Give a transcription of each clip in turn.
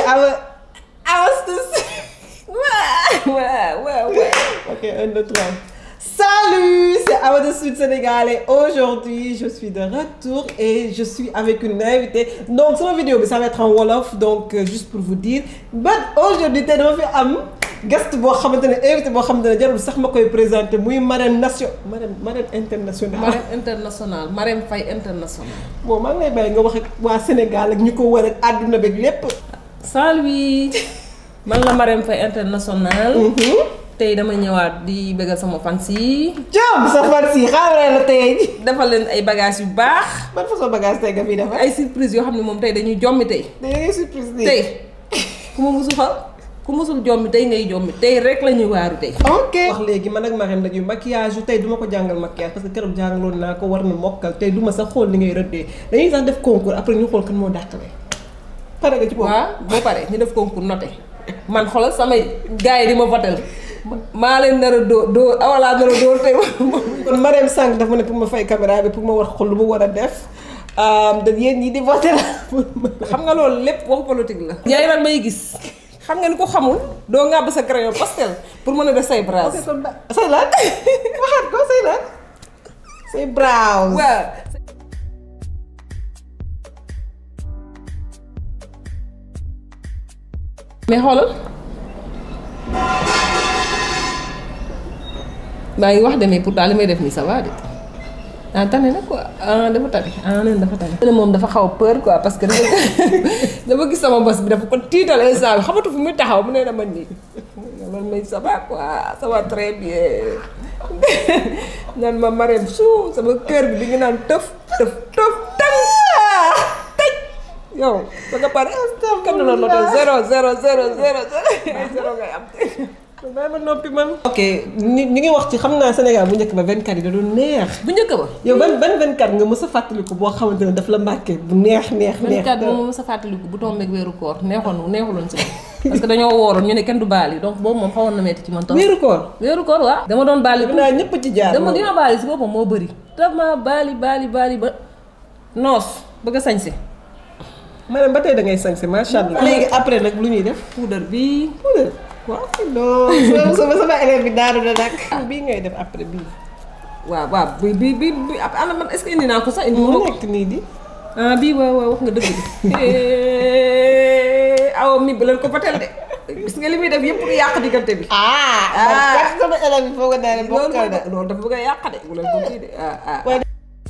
awa awastus waaw waaw waaw ok un deux trois Salut, c'est Awa de Sud Sénégalais. Aujourd'hui, je suis de retour et je suis avec une invitée. Donc, sur la vidéo, ça va être en Wolof, donc euh, juste pour vous dire. But aujourd'hui, t'es dans am guest boo xamante ne invité boo xamante ne jarul sax ma koy présenté muy marraine nation marraine marraine internationale. Marème international Marème Faye international. bon maa ngi lay bàyyi nga wax ak waa Sénégal ak ñu ko wër ak àdduna beeg lépp. Salut man la Marème Faye international. tey dama ñëwaat di bëggal sama fans yi. Diop sa fan si xaaral la tey. defal leen ay bagages yu baax. ban façon bagage tey nga fi defar. ay surprise yoo xam ne moom tey dañuy jommi tey. day surprise nii. tey ku ma musul xal ku musul jommi tey ngay jommi tey rek la ñuy waaru tey. ok wax léegi man ak Marème dañuy maquillage yu tey duma ko jàngal maquillage parce que keroog jàngaloon naa ko war na mokkal tey duma sax xool ni ngay rëddee dañuy sax def concours après ñu xool kan moo dàqale pare nga ci boobu waaw boo paree ñu def concours noté man xoolal samay gars yi di ma votel maa leen nar a dóor dóor awalaa nar a dóor tey kon Marème sànq dafa ne pour ma fay caméra bi pour ma war xool lu ma war a def da yéen ñi di voté la xam nga loolu lépp waxu politique la. yaay nag may gis xam nga ni ko xamul doo ngàbb sa crayon pastel pour mën a def say bras. ok kon ba say lan waxaat ko say lan say brows waaw. mais xoolal maa ngi wax de mais pourtant li may def nii ça va de ah tane na quoi ah dafa tane ah nee dafa tane. ne moom dafa xaw a peur quoi parce que dafa dafa gis sama bos bi dafa ko tiital instant bi xamatu fu muy taxaw mu ne dama nii man may ça va quoi ça va très bien naan ma Marème suu sama kër bi di nga naan tëf tëf tëf tëf tëj yow ba nga pare kam na loolu noté zéro zéro zéro zéro zéro ngay am bàyyi ma noppi man ok ñi ñi ngi wax ci xam naa Sénégal bu njëkk ba 24 yi da doon neex bu njëkk ba yow ban ban 24 nga mës a fàttaliku boo xamante ne daf la marqué bu neex neex neex 24 moom ma sa fàttaliku bu tombeeg weeru koor neexoon neexuloon si parce que dañoo wooroon ñu ne kenn du baali donc boobu moom xawoon na metti ci man trop wéeru koor weeru koor waaw dama doon baali def naa ñëpp ci jaar dama dima baali si boppam moo bëri dama baali baali baali ba noos bëgg a sañse maanaam ba tey da ngay sañse macha allah léegi après nag lu ñuy def puudar bi puudar waaw non sama sama élève bi daanu na nag bii ngay def après bii waaw waaw bi bi bi bi ana man est-ce que indi naa ko sax indi mu ma ko nekk nii di ah bii waaw waaw wax nga dëgg de awa mi bu leen ko batel de gis nga li muy def yëpp pour yàq diggante bi ah Ah. man sama élève bi foog a daane loolu bokkal na loolu dafa bëgg a yàq de bu leen ko kii de ah ah waaye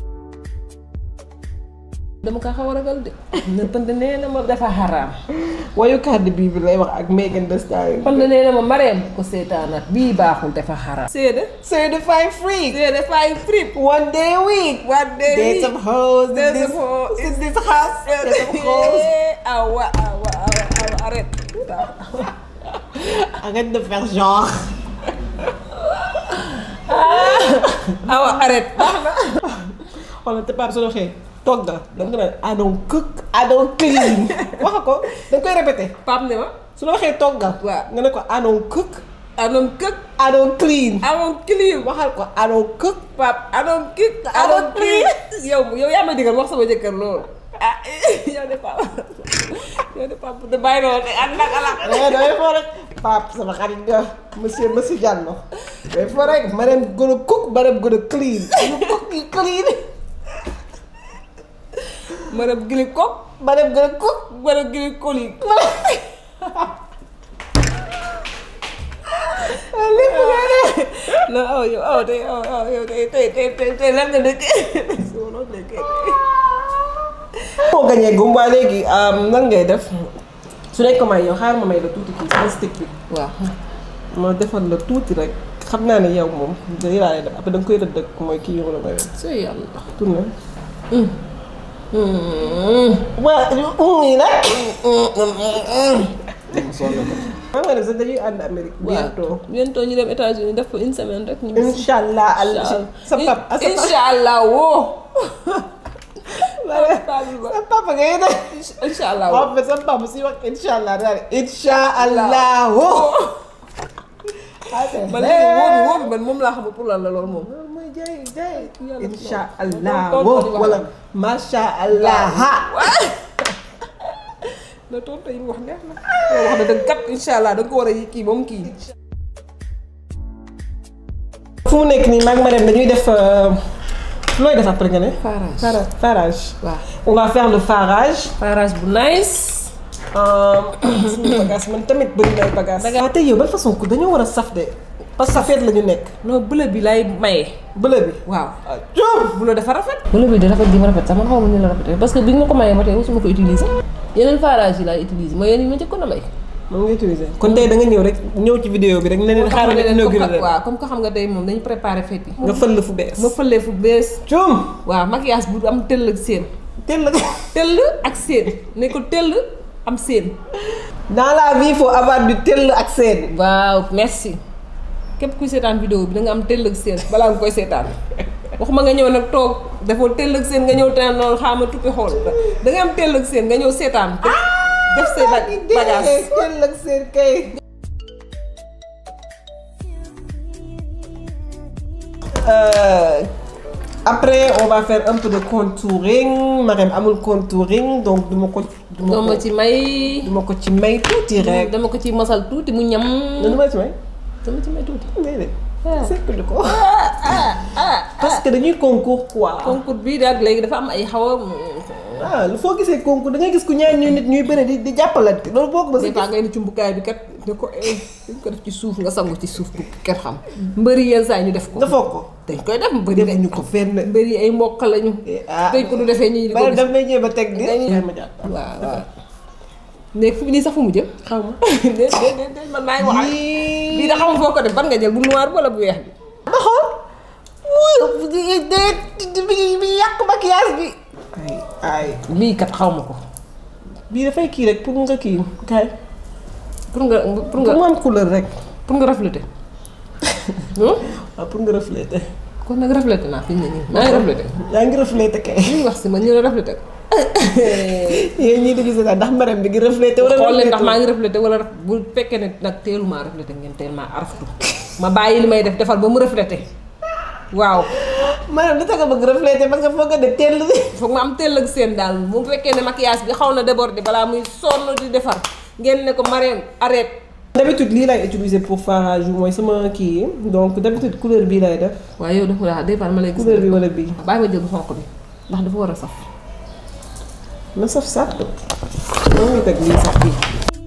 dama ko xaw a ragal de ne pënd nee na ma dafa xaraam wayu kàddu bii bi lay wax ak Megan Thee Stallion pënd nee na ma mareem ko seetaanaat bii baaxul dafa xaraam seede say the five free seede fay frip one day a week One day a There's week. some hoes in There's this some hoes in this house There's some hoes awa awa awa awa arrête arrête de faire genre awa arrête baax na xoolal te Pape su waxee togga da nga naan I don't cook I don't clean wax ko da nga koy répété Pape ne ma su la waxee togga Waaw. nga ne ko I don't cook anom këk I don't clean amoon clean waxal ko I don't cook Pape anom kik anom clean yow yow yaa ma digal wax sama jëkkër loolu ah yow de Pape yow de Pape de bàyyi loolu de ak nag ala eh damay foo rek Pape sama xarit nga monsieur monsieur Diallo damay foo rek ma dem gën a cook ma dem gën a clean you cook you clean madame gili kok ma dem gën a cook madame gili koli lépp nga ne non aw yow aw tey aw aw yow tey tey tey tey tey lan nga dëkkee soo loolu dëkkee moo gañee gum waa léegi nan ngay def su nekk may yow xaar ma may la tuuti kii sama stick bi waaw ma defal la tuuti rek xam naa ne yow moom day laa lay def après da nga koy rëdd ak mooy kii yow la may def sooy yàlla tourné waa yi nag maa nga ne sax dañuy ànd Amérique bientôt bientôt ñu dem États-Unis def ko une semaine rek ñu incha allah al sa pap sa pap incha allah woo sa papa ngay def incha allah woo waaw mais sa papa si wax incha allah daal incha allah woo man léegi woo bi woo bi man moom laa xamul pour lan la loolu moom loolu mooy jaay jaay Yàlla incha loolu allah tontu woo di wax wala la. macha allah ha la tontu yi mu wax neex na. loolu wax na dëgg kat incha allah da nga ko war a kii ba mu kii. fu mu nekk nii maag ma dem dañuy def looy def après nga ne. Farage. Fara- farage. waaw on va faire le farage. farage bu nice. suñu bagage man tamit bëri na ay bagage. waaw tey yow ban façon ku dañoo war a saf de parce que safeet la ñu nekk. non bleu bi lay maye. bële bi. waaw. ah Diop. bleu dafa rafet. bleu bi di rafet gi ma rafet sax man xaw ma ni la rafetee parce que bi nga ko mayee ba tey mosuma ko utiliser. yeneen farage yi laay utiliser mooy yéen yi ma njëkkoon a may. moom nga utiliser. kon tey da nga ñëw rek ñëw ci vidéo bi rek ne leen xaaral nga inauguré leen. waaw comme que xam nga tey moom dañu préparé fête yi. nga fël fu bees. ma fëlee fu bees. Diop. waaw maquillage bu am tëll ak seen. teel la. tëll ak seen ne ko tëll am seen. dans la vie il faut avoir du tell ak seen. waaw merci képp kuy seetaan vidéo bi da nga am tëll ak seen balaa nga koy seetaan waxuma nga ñëw nag toog defoo tëll ak seen nga ñëw te noonu xaama tuppi xool da nga am tëll ak seen nga ñëw seetaan def def say bag bagage tell ak seen kay. Euh, après on va faire un peu de contouring Marème amul contouring donc duma ko. duma doo ko ma ci may duma ko ci may tuuti rek. dama ko ci mosal tuuti mu ñam non duma ci may. dama ci may tuuti déedéet. Ah. seetlu ko. parce que dañuy concours quoi. concours bii daal léegi dafa am ay xaw a ah lu foo gisee concours da ngay gis ku ñaar ñuy nit ñuy bëre di di jàppalante loolu boo ko des fois ngay ni cumbukaay bi kat da ko eh dañ ko def ci suuf nga sangu ci suuf bu kenn xam mbëri yenn saa yi ñu def ko nga foog ko. dañ koy def mbëri defuñu ko fenn. mbëri ay mbokk lañu ah dañ ko du defee ñii di ko bari gis daf may jéem a teg di. dañuy- ma jàpp. waaw waaw léegi fu nii sax fu mu jëm xaw ma. déet déet déet déet man maa ngi wax Yii. bii da xamul foo ko def ban nga jël bu noir bi wala bu weex bi ba xool. wuyu déet bi bi yàq maquillage bi. ay ay. bii kat xaw ma ko bii dafay kii rek pour nga kii kay. pour nga pour pour nga mu am couleur rek. pour nga refléter non waaw pour nga refléter. kon nag refléter naa fi mu ne nii maa ngi refléter yaa ngi refléter kay. li ñu wax si ma ñu ne refléter ko yéen ñii di gis daal ndax Marème bi ngi refléter wala. xool leen ndax maa refléter ngi refléter wala ref- bu fekkee ne nag teelumaa refléter ngeen teel maa araftu ma bàyyi li may def defal ba mu refléter waaw Marème li tax nga bëgg refléter parce que foog nga def teel. foog ma am teel ak seen daal bu fekkee ne maquillage bi xaw na déborder balaa muy sonn di defar ngeen ne ko Marème arrête d'habitude lii lay utiliser pour farage bi mooy sama kii yi donc d'habitude couleur bii lay def. waaye yow dafa daa des fois ma lay gis couleur bi wala bii. bàyyi ma jël bu xonq bi ndax dafa war a saf na saf saf. moo ngi teg lii sax bii.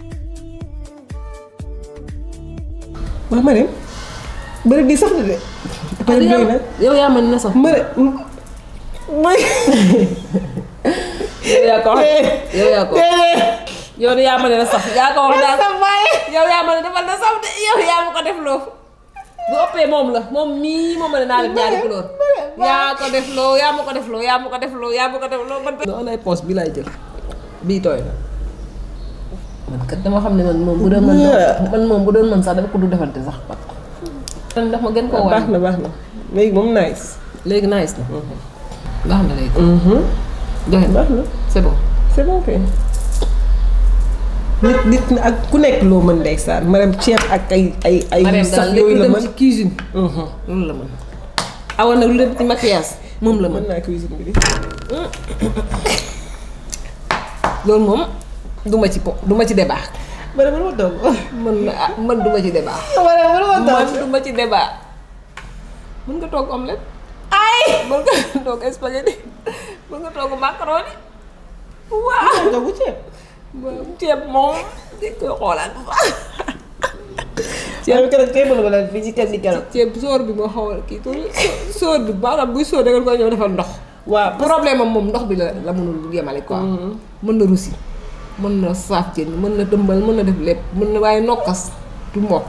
waaw Marème. bëri di saf na de. bëri doy na. yow yaa mën na saf Marème. mooy. yow yaa ko wax yow yaa ko wax déedéet. yow yaa mën na saf yaa ko wax daal sa baay. yow yaa mën a defal na saf de yow yaa ma ko def loo bu ëppee moom la moom mii moom la naa def ñaari couleur yaa ko def loo yaa ma ko def loo yaa ma ko def loo yaa ma ko def loo man non ay poche bi laay jël bii tooy na man kat dama xam ne man moom bu doon man man moom bu doon man sax dama ko du defante sax man ndax ma gën koo baax wàññi na baax na léegi moom nice. léegi nice na baax na léegi joxe na baax na c'est bon c'est bon kay. nit nit ñi ak ku nekk loo mën ndeysaan Marème ceeb ak ay ay ay. Marème sax daal yooyu lépp la dem mën. ci cuisine loolu la mën awa nag lu dem ci maquillage moom la mën mën naa cuisine bi di. loolu moom duma ci po duma ci débat Marème lu ma togg. man ah man duma ci débat Marème lu ma man togg. duma ci débat mën nga togg omelette ay mën nga togg spaghetti mën nga togg macaroni waaw togg ceeb. ceeb moom di koy xoolaat bu baax ceeb keroog ceeb la wala fii ci kër gi keroog. ceeb soor bi moo xaw a kii tuuti soor bi maanaam buy soor da nga koy ñëw defal ndox waaw problème am moom ndox bi la la mënul yemale quoi. mën na rusi mën na saaf jën mën na dëmbal mën na def lépp mën na waaye nokkas du mokk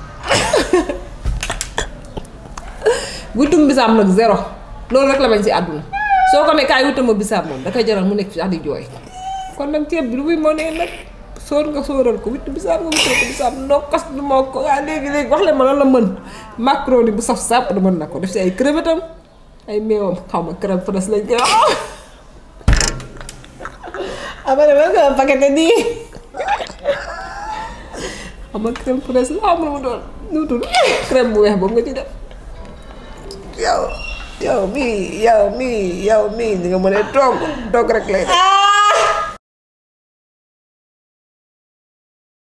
wutum bisaab nag zéro loolu rek la bañ si àdduna soo ko ne kaay wutama bisaab moom da koy jaral mu nekk fi sax di jooy kon nag ceeb bi lu muy mënee nag sóor nga sóoral ko witt bisaab nga wuttal ko bisaab nokkas du mokk waaye léegi léegi wax leen ma lan la mën macaroni bu saf sàpp da mën na ko def si ay crevette am ay meewam xaw ma crème fraîche lañ koy wax ah Marème war nga paquete nii. xam nga crème fraîche la am lu mu doon nu mu tudd crème bu weex boobu nga ci def yow yow mii yow mii yow mii di nga mën a togg togg rek lay def.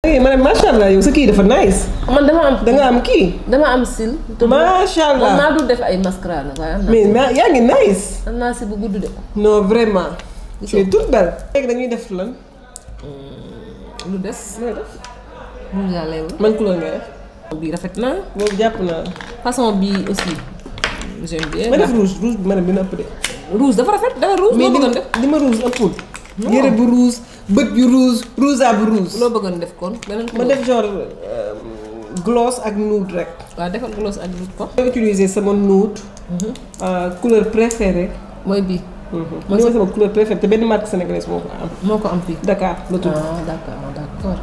ok ma ne macha allah yow sa kii dafa nice. man dama am da nga am kii. dama am sil. te macha man allah maa dul def ay mascara nag waaye am naa mais ma- yaa ngi nice. am naa si bu gudd de. non vraiment. tu Gisoo. es toute belle. léegi dañuy def lan. lu des. looy def. rouge à lèvres. man couleur ngay def. bii rafet na boobu jàpp naa. façon bii aussi j'aime bien. ma def rouge rouge bi ma dem dina ëpp de. rouge dafa rafet dafa rouge. mais loo li bëggoon ma def li ma rouge ëppul. Non. yére bu rouge bët yu rouge rouge à bu rouge. loo bëggoon def kon beneen ma couleur. def genre euh, gloss ak nude rek. waaw defal gloss ak rouge ko. ma utiliser sama nude. euh, couleur préférée. mooy bii. mooy sama couleur préférée te benn marque sénégalaise moo ko am. moo ko am fii. Dakar la tudd. ah d'accord d'accord.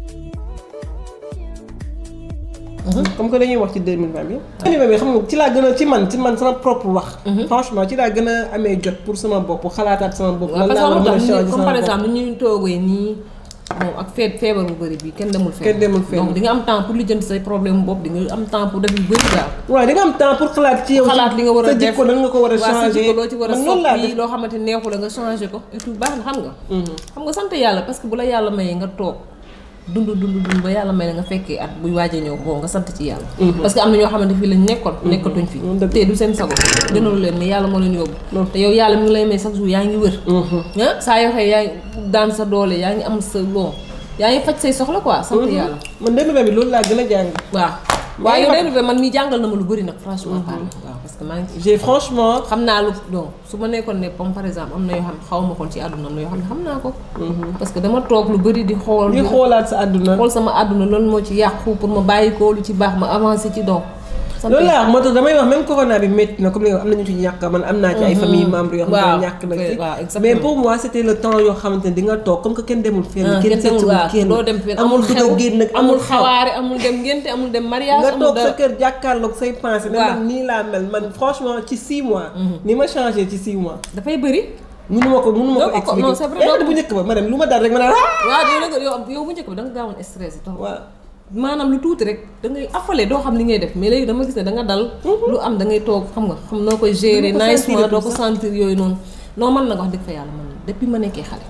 comme que dañuy wax ci 2020 bi. 2020 bi xam nga ci laa gën a ci man ci man sama propre wax. franchement ci laa gën a amee jot pour sama bopp xalaataat sama bopp. waaw lan parce laa war a que mën a changer comme sama par bopp. exemple ni ñuy toogee nii bon ak feet feebar bu bëri bi kenn demul fenn. Kenn demul fenn. donc di nga am temps pour lijjanti say problème bopp di nga am temps pour def yu bëri daal. waaw di nga am temps pour xalaat ci yow. xalaat li nga war a sa def jikko nan nga ko war a waaw sa changer. jikko loo ci war a man noonu laa soppi def. loo xamante neexu la nga changé ko et tout baax na xam nga. xam nga sant yàlla parce que bu la yàlla mayee nga toog dund dund dund ba yàlla may la nga fekkee at buy waaj a ñëw bon nga sant ci yàlla. parce que am na ñoo xamante fii lañ nekkoon. nekkatuñ fi Mm, dëgg. te du seen sago. gënalu leen mais yàlla moo leen yóbbu. te yow yàlla mi ngi lay may chaque jour yaa ngi wër. ah saa yoo xëy yaa ngi daan sa doole yaa ngi am sa bon yaa ngi faj say soxla quoi sant yàlla. man 2020 bi loolu laa gën a jàng. waaw. Waaye waaye yow nag- day man mii jàngal na ma lu bëri nag franchement parle waaw parce que maa ngi ci j'ai franchement. xam naa lu donc su ma nekkoon ne comme par exemple am na yoo xam ne xaw ma koon ci àdduna am na yoo xam ne xam naa ko. parce que dama toog lu bëri di xool. di xoolaat sa àdduna. xool sama àdduna loolu moo ci yàqu pour ma bàyyi ko lu ci baax ma avancé ci donc. sant loolu laa wax moo tax damay wax même corona bi métti na comme li nga wax am na ñu ci ñàkk man am naa ci ay famille membres yoo xam Waaw, ne ñàkk na oui, ci waaw, exactement. mais pour moi c'était le temps yoo xamante ne di nga toog comme que kenn demul fenn ah kenn kenn demul seetul waaw kenn doo dem fenn amul amul dugg xew a génn nag amul xaw xawaare amul dem ngénte amul dem mariage nga amul toog sa dara kër jàkkaarloog say pensées ne Waaw. man nii laa mel man franchement ci 6 mois ni ma changé ci 6 mois dafay bëri. mënu ma ko mënu ma Doo ko ko ko- non, c'est vrai, expliquer doo ko- bu njëkk ba ma dem lu ma dal rek ma naan ah waaw yow nag yow yow bu njëkk bi da nga gaawoon stress trop. waaw maanaam lu tuuti rek da ngay affale doo xam li ngay def mais léegi dama gis ne da nga dal. lu am da ngay toog xam nga xam noo koy gérer. Doo ko nicement sentir doo ko sax. sentir yooyu noonu. non man nag wax dëgg fa yàlla man depuis ma nekkee xale.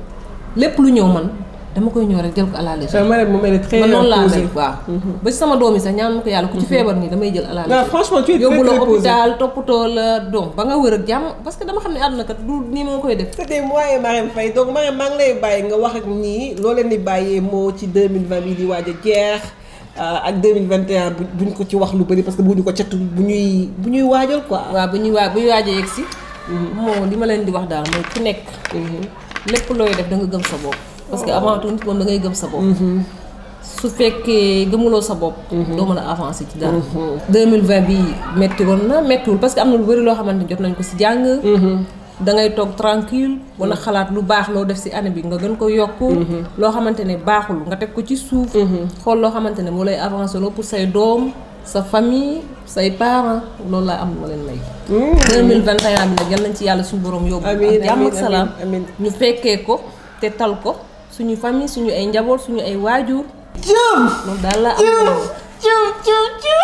lépp lu ñëw man dama koy ñëw rek jël ko à la légère. ma dem mu mel ni très man noonu laa posé. mel waaw. ba ci sama doom yi sax ñaan ma ko yàlla ku ci feebar nii damay jël à la waaw légère. franchement tu es très yóbbu la très posé hôpital toppatoo la donc ba nga wër ak jàmm parce que dama xam ne àdduna kat du nii ma koy def. c'était moi et Marème Faye donc Marème maa ngi lay bàyyi nga wax ak ñii loo leen di bàyyee moo ci 2020 bi di waaj a jeex euh, ak 2021 bu buñ ko ci wax lu bëri parce que bu ñu ko catu bu ñuy bu ñuy waajal quoi. waaw bu ñuy waa bu ñuy waaj a yegg si. moo li ma leen di wax daal mooy ku nekk. lépp looy def da nga gëm sa bopp. parce que avant tout nit moom da ngay gëm sa bopp. su fekkee gëmuloo sa bopp. doo mën a avancer ci dara. 2020 bi metti woon na mettiwul parce que am na lu bëri loo xamante ni jot nañ ko si jàng. da ngay toog tranquille wala xalaat lu baax loo def si année bi nga gën ko yokk. loo xamante ne baaxul nga teg ko ci suuf. xool loo xamante ne moo lay avancer loo pour say doom sa famille say parents loolu laa am ma leen may. 2021 bi nag yal nañ ci yàlla suñu borom yóbbu. Amiin, ak jàmm ak amiin, salaam amiin. ñu fekkee ko te tal ko suñu famille suñu ay njaboot suñu ay waajur jëm loolu daal la am. jëm jëm jëm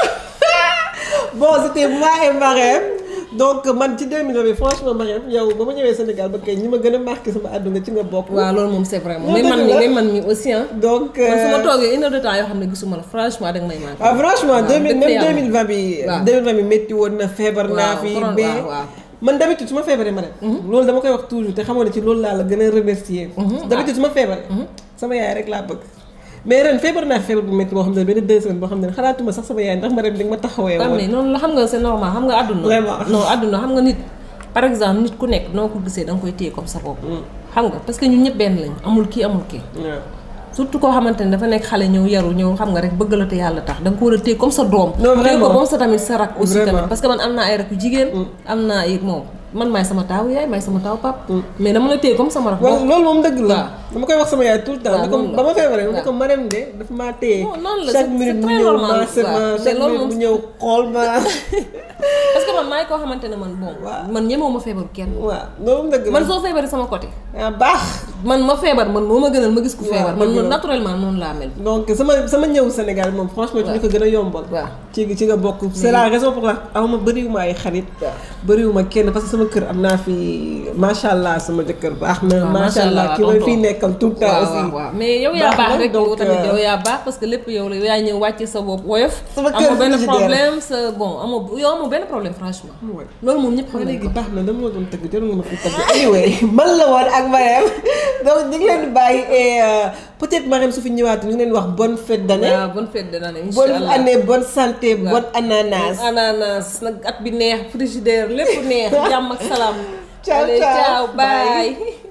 bon c'était moi et Marème donc man ci 2020 bi franchement Marème yow ba ma ñëwee Sénégal ba kay ñi ma gën a marqué sama àdduna ci nga bokk. waaw loolu moom c'est vrai moom Loolu mais man dëgg mi la. mais man mi aussi ah. donc. man su ma euh, toogee une heure de temps yoo xam ne gisuma la franchement danga may manqué. ah franchement waaw, 2000 dëgg même yàlla. 2020 bi. waaw. 2020 bi métti woon na feebar naa waaw, fi corona, mais waaw, waaw. man d'habitude su ma feebaree ma dem. loolu dama koy wax toujours te xamoon ne ci loolu laa la gën a remercier. d'habitude su ma feebaree. sama yaay rek laa bëgg. mais ren feebar naa feebar bu métti boo xam ne benn deux semaines boo xam ne xalaatuma sax sama yaay ndax ma dem di nga ma taxawee xam woon. ne noonu la xam nga c'est normal xam nga àdduna. Vraiment. non àdduna xam nga nit par exemple nit ku nekk noo ko gisee da nga koy téye comme sa bopp. xam nga parce que ñun ñëpp benn lañu amul kii amul kii. waaw. surtout koo xamante ne dafa nekk xale ñëw yaru ñëw xam nga rek bëgg la te yàlla tax da nga ko war a téye comme sa doom. Non, téye ko vraiment. comme sa tamit sa rak aussi Vraiment. tamit parce que man am naa ay rak yu jigéen. am naa ay moom man maay sama taawu yaay maay sama taawu pap mais dama la téye comme sama rak. waaw loolu moom dëgg la. waaw. dama koy wax sama yaay tout le temps. waaw, ne ko noonu la. ba ma feebaree ne ko waaw. Marème de dafa maa téye. Non, noonu la, chaque c'est- minute c'est mu très ñëw normal. maase ma waaw, chaque mais loolu minute mu moom- ñëw xool ma. parce que man maay koo xamante ne man bon. Waaw. man ñemewu ma feebaru kenn. waaw loolu dëgg la. man soo feebaree sama côté. ah baax. man ma feebar man moo ma gënal ma gis ku Waaw, feebar man dëgg la. man naturellement noonu laa mel. donc sama sama ñëw Sénégal moom franchement ci ñu ko gën a yombal. waaw. ci ci nga bokk. c'est la raison pour laquelle aw ma bëriwuma ay xarit. bëriwuma kenn parce que sama kër am naa fi macha allah sama jëkkër baax na. waaw macha allah ki may fii nekkal tout le temps waaw aussi. waaw waaw mais yow yaa baax baax na, rek donc, yow tamit euh, yow yaa baax parce que lépp yow la yow yaa ñëw wàcce sa bopp woyof. Sama kër amoo benn frigidaire. problème sa bon amoo yow amoo benn problème franchement. Ouais. loolu moom ñëpp xam waaw nañ léegi ko. baax na dama la doon tëgg jarul nga ma fi tëgg anyway man la woon ak Marème donc ñu ngi leen di bàyyi et euh, peut-être Marème su fi ñëwaatee ñu ngi leen di wax bonne fête d'année waaw bonne fête de l'année incha bonne allah année bonne santé bonne ananas ananas nag at bi neex frigidaire lépp neex jàmm ak salaam. Ciao, Allez, ciao. ciao Bye. bye.